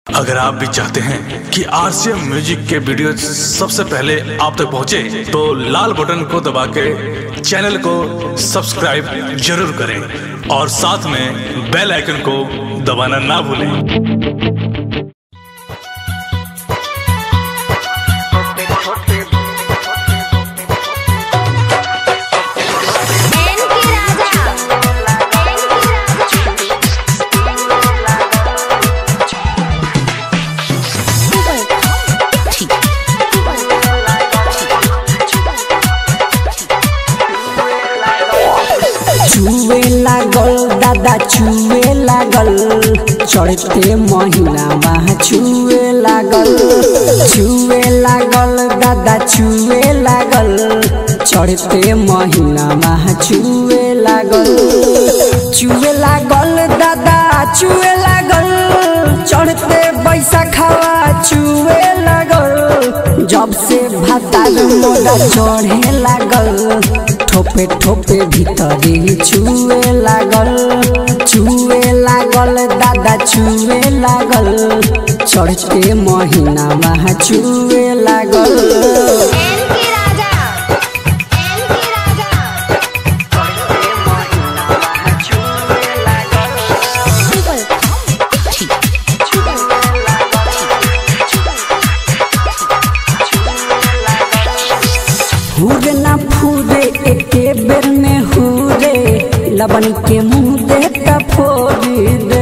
अगर आप भी चाहते हैं कि आरसीएम म्यूजिक के वीडियो सबसे पहले आप तक पहुंचे, तो लाल बटन को दबा के चैनल को सब्सक्राइब जरूर करें और साथ में बेल आइकन को दबाना ना भूलें एन के राजा एन के छुए लागल दादा छुए लागल चढ़ते महीना वहाँ छुए लागल छुए लागल दादा छुए लागल चढ़ते महीना वहाँ छुए लागल छुए लागल दादा छुए लागल चढ़ते बैसाखवा छुए लागल जब से भातार मोरा चढ़े लागल ठोपे ठोपे भीतरी छुए लागल छुए लागल दादा छुए लागल चढ़ते महीना वहाँ छुए लागल एन के राजा एन के राजा हुरे ना फूरे एके बेर में हुरे लबन के मुंह दे का फोड़ी दे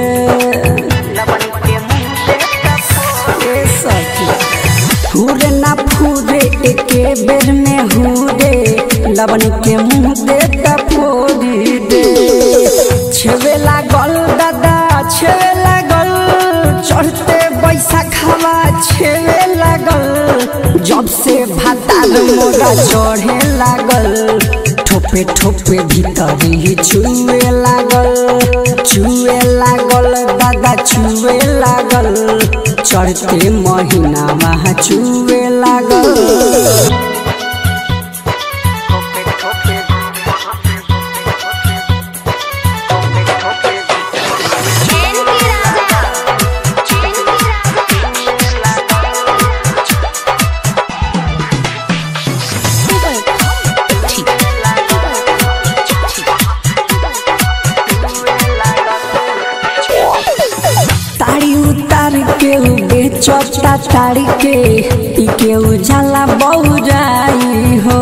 ए सखी। हुरे ना फूरे एके बेर में हुरे लबन के मुंह दे का फोड़ी दे छेवे लागल दादा छेवे लागल चढ़ते बैसाखवा छेवे लागल जब से भातार मोरा चढ़े लागल ठोपे ठोपे भीतरी छुए लागल छुए लागल दादा छुए लागल चढ़ते महीना वहाँ छुए लागल एन के राजा एन के ताड़ी उतार के उ बेचता ताड़ी के ई के उजाला बहुराई हो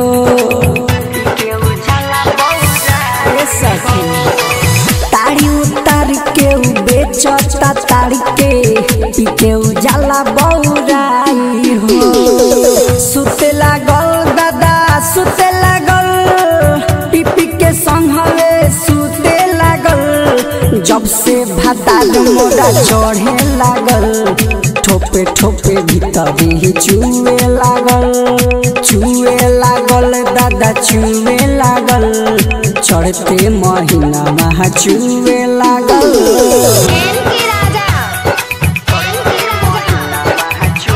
ए सखी। ताड़ी उतार के उ बेचता ताड़ी के ई के उजाला बहुराई हो सुते लागल दादा सुते लागल टिपी के संघवे सुते लागल जब से भातार मोरा चढ़े लागल ठोपे ठोपे भीतरी छुए लागल छुए लागल दादा छुए लागल चढ़ते महीना वहाँ छुए लागल एन के राजा एन के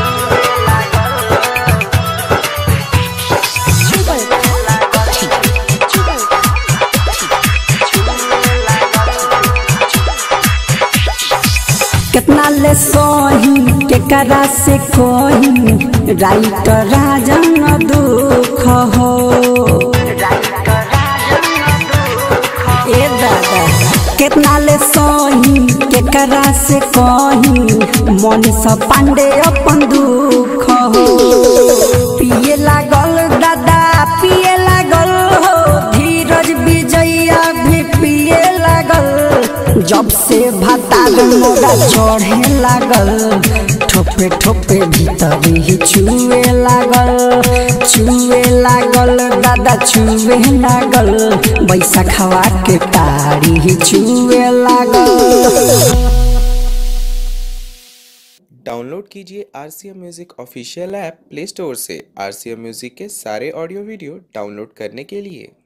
कितना ले सोही केकरा से कोही राइट राजन दुख हो ए दादा कितना ले सोही केकरा से कोही मनीष पांडे अपन दुख हो पिए लागल दादा पिए लागल हो धीरज विजया भी पिए लागल जब से भातार मोरा चढ़े लागल ठोपे ठोपे भीतरी छुए लागल छुए लागल दादा छुए लागल बैसाखवा के तारी छुए लागल डाउनलोड कीजिए R C M music official app Play Store से आर सी एम म्यूज़िक के सारे ऑडियो वीडियो डाउनलोड करने के लिए